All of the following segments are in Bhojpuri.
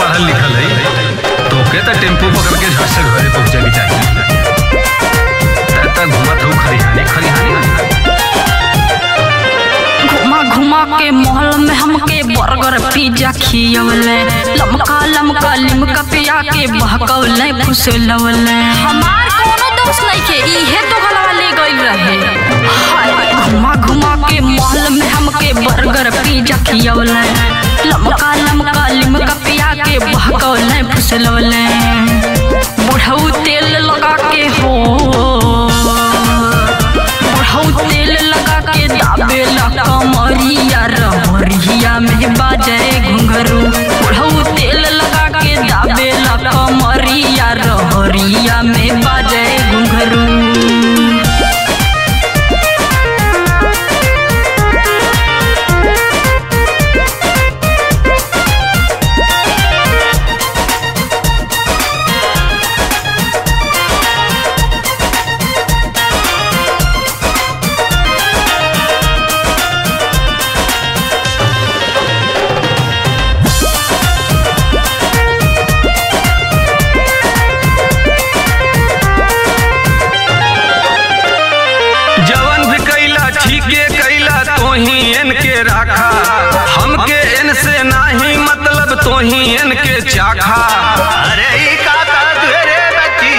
पढ़ल लिखल है तोके तो टेम्पू पकड़ के झट से घरे पहुंचे के चाहिए तब घूमत हूँ खरिहानी खरिहानी घुमा घुमा के महल में हमके बर्गर पिज्जा खियवले लमका लमका लिमका पिया के बहकवले फुसलवले हमार कोनो दोस्त नहीं के इहे तो गलवा ले गइल रहे हाय घुमा घुमा के महल में हमके बर्गर पिज्जा खियवले लमका लमका लिमका पिया के बहकवले फुसलवले बुढ़ऊ तेल लगा के हो बुढ़ऊ तेल लगा के दाबेला कमरिया रहरिया में बाजे घुंघरू बुढ़ऊ तेल लगा के दाबेला कमरिया रहरिया में बाजे घुंघरू जवन भी कैला ठीके कैला तोही इनके राखा हमके इनसे नाही मतलब तोही इनके चाखा अरे ई का कहत रे बच्ची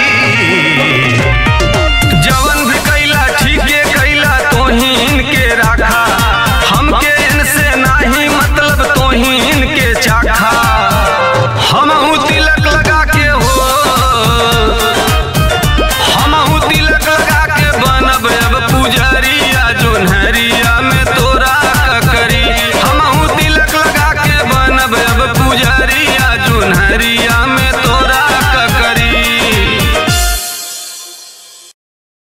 जवन भी कैला ठीके कैला तोही इनके राखा हमके इनसे नाही मतलब तोही इनके चाखा हमहू तिलक लगा के हो हमहू तिलक लगा के बनब अब पुजरिया जोन्हरिया में तोरा का करी हमहू तिलक लगा के बनब अब पुजरिया जोन्हरिया